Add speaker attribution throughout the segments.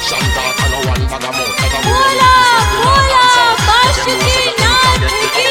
Speaker 1: Action talk and no one bag of mouth. Cause I'm
Speaker 2: बोला बोला बासुकी नाथ की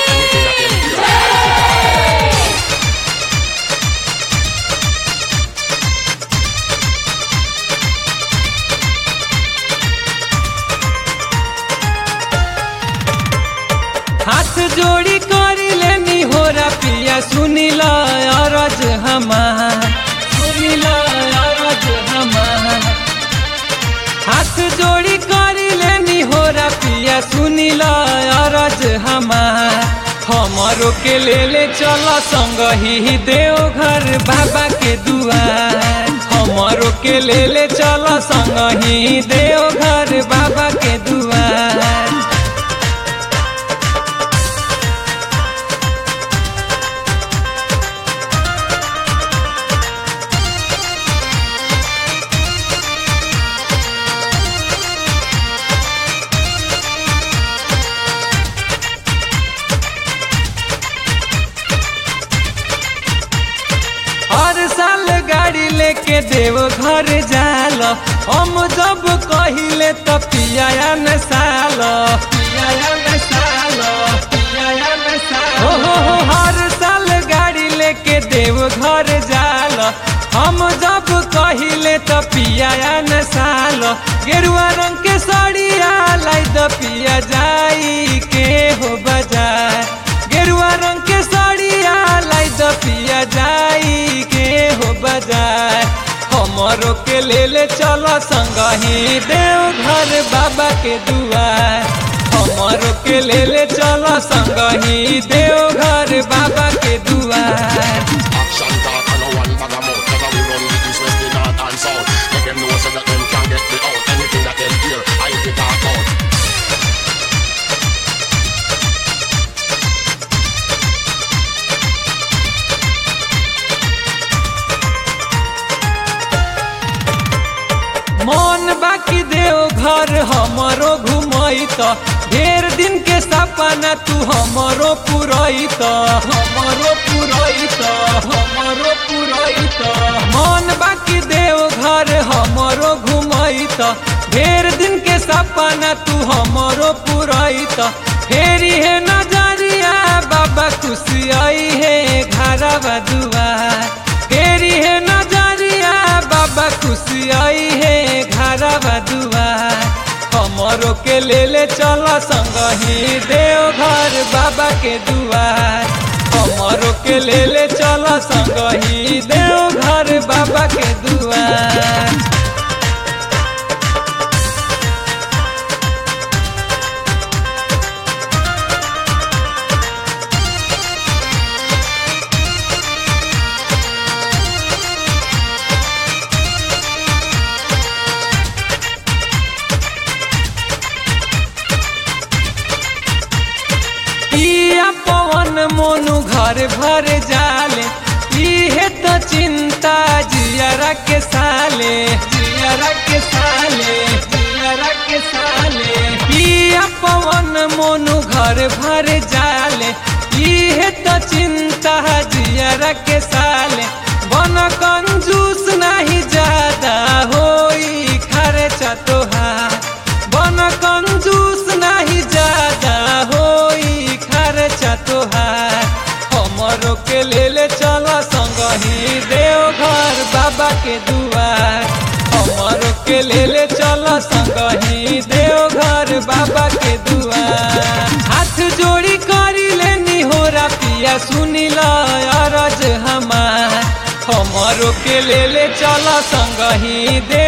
Speaker 3: हाथ जोड़ी करी लेनी हो पिया सुनिल अरज हमार सुनिल अरज हमार हाथ जोड़ी करी लेनी हो पिया सुनिल अरज हमार हमरो के ले ले चल संग ही देव घर बाबा के दुआर हमरो के ले ले चल संग ही देव घर बाबा के दुआर हर साल गाड़ी लेके देव घर जाल हम जब कहिले त पिया न साल पिया न साल पिया न साल हो हो हो हर साल गाड़ी लेके देव घर जाल हम जब कहिले त पिया न साल गेरुआ रंग के साड़िया लाई द पिया जाई के हो बाजार गेरुआ रंग के साड़िया लाई द पिया जाई के हो बाजार हमरो के ले ले चल संग ही देव घर बाबा के दुआर हमरो के ले ले चल संग ही देव घर बाबा के दुआर
Speaker 1: Action talk and no one bag of mouth. Cause we run the east, west, the north and south. Make them know so that them can't get me out. Anything that them hear, I be talk out.
Speaker 3: मन बाकी देव घर हमरो घुमई त ढेर दिन के सपना तू हमरो पुरई त हमरो पुरई त हमरो पुरई त मन बाकी देव घर हमरो घुमई त ढेर दिन के सपना तू हमरो पुरई त फेरी है नजरिया बाबा खुशी आई है घरवा दुआर फेरी है नजरिया बाबा खुशी आई है घरवा दुआर हमरो के ले ले चल संग ही देव घर बाबा के दुआर हमरो के ले ले चल संग ही देव घर बाबा के दुआर पिया पवन मोनु घर भर जाले इहे तो चिंता जियरा के साले जियरा के साले जियरा के साले पिया पवन मोनु घर भर जाले इहे तो चिंता जियरा के साले बन कंजूस नहीं ज्यादा होई खर्चा तोहार बन कंजूस नहीं ज्यादा होई खर्चा तोहार हमरो के ले ले चल संग ही देव घर बाबा के दुआर हमरो के ले ले चल संग ही देव घर बाबा के दुआर हाथ जोड़ी करी लेनी हो पिया सुनिल अरज हमार हमरो के ले ले चल संग ही देव